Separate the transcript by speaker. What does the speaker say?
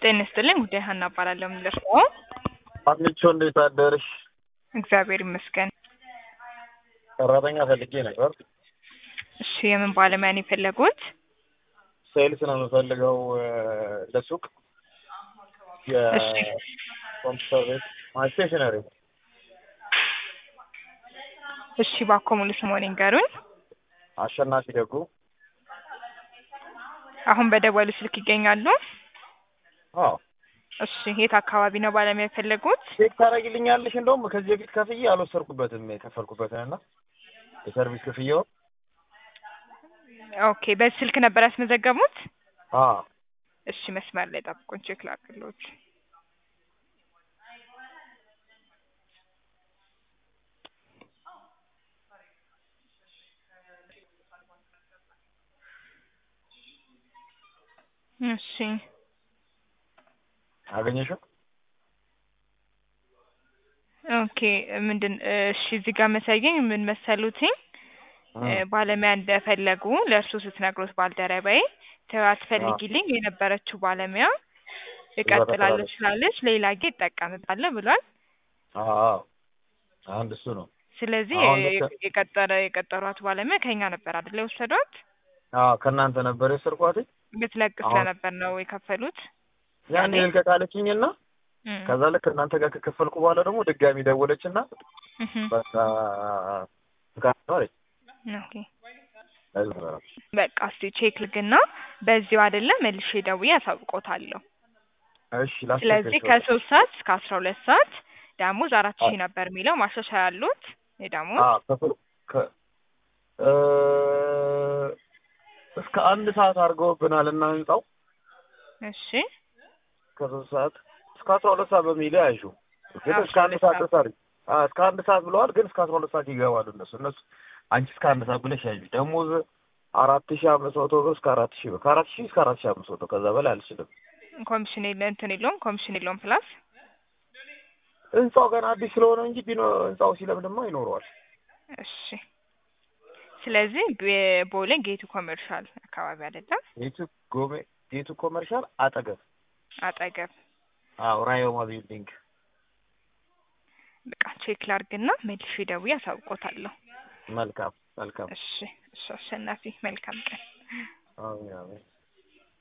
Speaker 1: ጤና ይስጥልኝ ጉዳይ ሀና እባላለሁ። ምን ልርዳዎ?
Speaker 2: አትልቾ እንዴት አደርሽ?
Speaker 1: እግዚአብሔር ይመስገን።
Speaker 2: ሰራተኛ ፈልጌ ነበር።
Speaker 1: እሺ የምን ባለሙያ ነው የፈለጉት?
Speaker 2: ሴልስ ነው የምፈልገው እ ለሱቅ
Speaker 1: እሺ
Speaker 2: የኮምፒውተር ቤት ማለት ስቴሽነሪ
Speaker 1: እሺ እባክዎ ሙሉ ስምዎን ይንገሩኝ?
Speaker 2: አሸናፊ ደጉ
Speaker 1: አሁን በደወሉ ስልክ ይገኛሉ?
Speaker 2: አዎ
Speaker 1: እሺ የት አካባቢ ነው ባለሙያ የፈለጉት?
Speaker 2: ቼክ ታደርጊልኛለሽ? እንደውም ከዚህ በፊት ከፍዬ አልወሰድኩበትም የከፈልኩበትን እና የሰርቪስ ክፍያው
Speaker 1: ኦኬ በዚህ ስልክ ነበር ያስመዘገቡት?
Speaker 2: አዎ
Speaker 1: እሺ መስመር ላይ ጠብቁኝ ቼክ ላድርግልዎት። እሺ
Speaker 2: አገኘሽው?
Speaker 1: ኦኬ ምንድን እሺ እዚህ ጋር የሚያሳየኝ ምን መሰሉትኝ እ ባለሙያ እንደፈለጉ ለእርሱ ስትነግሩት ባልደረባዬ ተው አትፈልጊልኝ የነበረችው ባለሙያ እቀጥላለሁ ስላለች ሌላ ጊዜ እጠቀምባለሁ ብሏል።
Speaker 2: አዎ አንድ እሱ ነው።
Speaker 1: ስለዚህ
Speaker 2: አሁን
Speaker 1: የ-
Speaker 2: ልክ-
Speaker 1: የቀጠረ የቀጠሯት ባለሙያ ከኛ ነበር አይደል የወሰዷት?
Speaker 2: አዎ ከእናንተ ነበር የወሰድኳት።
Speaker 1: ብትለቅ
Speaker 2: አሁን-
Speaker 1: ስለነበር ነው የከፈሉት።
Speaker 2: ያን
Speaker 1: ያኔ?
Speaker 2: ልቀቅ አለችኝና
Speaker 1: እም፣
Speaker 2: ከዛ ልክ እናንተ ጋር ከከፈልኩ በኋላ ደግሞ ድጋሚ ደወለችና
Speaker 1: እህም፣
Speaker 2: በቃ ፍቃድ ነው አለች።
Speaker 1: ኦኬ
Speaker 2: ለዚህ ነው።
Speaker 1: በቃ እስቲ ቼክ ልግና በዚሁ አይደለም መልሼ ደውዬ አሳውቆታለሁ።
Speaker 2: እሺ ላስቸግርሽ
Speaker 1: ስለዚህ
Speaker 2: በቃ።
Speaker 1: ከሶስት ሰዓት እስከ አስራ ሁለት ሰዓት ደሞዝ አራት ሺህ ነበር የሚለው ማሻሻያ ያሉት የደሞዝ
Speaker 2: አዎ ከፍ- ከ- እ እስከ አንድ ሰዓት አድርገውብናል እና ህንጻው
Speaker 1: እሺ
Speaker 2: ከሶስት ሰዓት እስከ አስራ ሁለት ሰዓት በሚል ያዡ ግን እስከ አንድ ሰዓት ድረስ አድርጊ። አዎ እስከ አንድ ሰዓት ብለዋል፣ ግን እስከ አስራ ሁለት ሰዓት ይገባሉ እነሱ እነሱ አንቺ እስከ አንድ ሰዓት ብለሽ ያዡ። ደሞዝ አራት ሺህ አምስት መቶ ብር እስከ አራት ሺህ ብር ከአራት ሺህ እስከ አራት ሺህ አምስት መቶ ከዛ በላይ አልችልም።
Speaker 1: ኮሚሽን የለ እንትን የለውም ኮሚሽን የለውም ፕላስ
Speaker 2: ህንጻው ገና አዲስ ስለሆነ እንጂ ቢኖ ህንጻው ሲለምድማ ይኖረዋል።
Speaker 1: እሺ ስለዚህ ቤ- ቦሌ ጌቱ ኮመርሻል አካባቢ አይደለም
Speaker 2: ጌቱ ጎሜ ጌቱ ኮመርሻል አጠገብ
Speaker 1: አጠገብ
Speaker 2: አዎ ራዮማ ቢልዲንግ
Speaker 1: በቃ ቼክ ላርግና መልሼ ደውዬ አሳውቆታለሁ።
Speaker 2: መልካም መልካም
Speaker 1: እሺ እሺ አሸናፊ መልካም ቀን።
Speaker 2: አሜን አሜን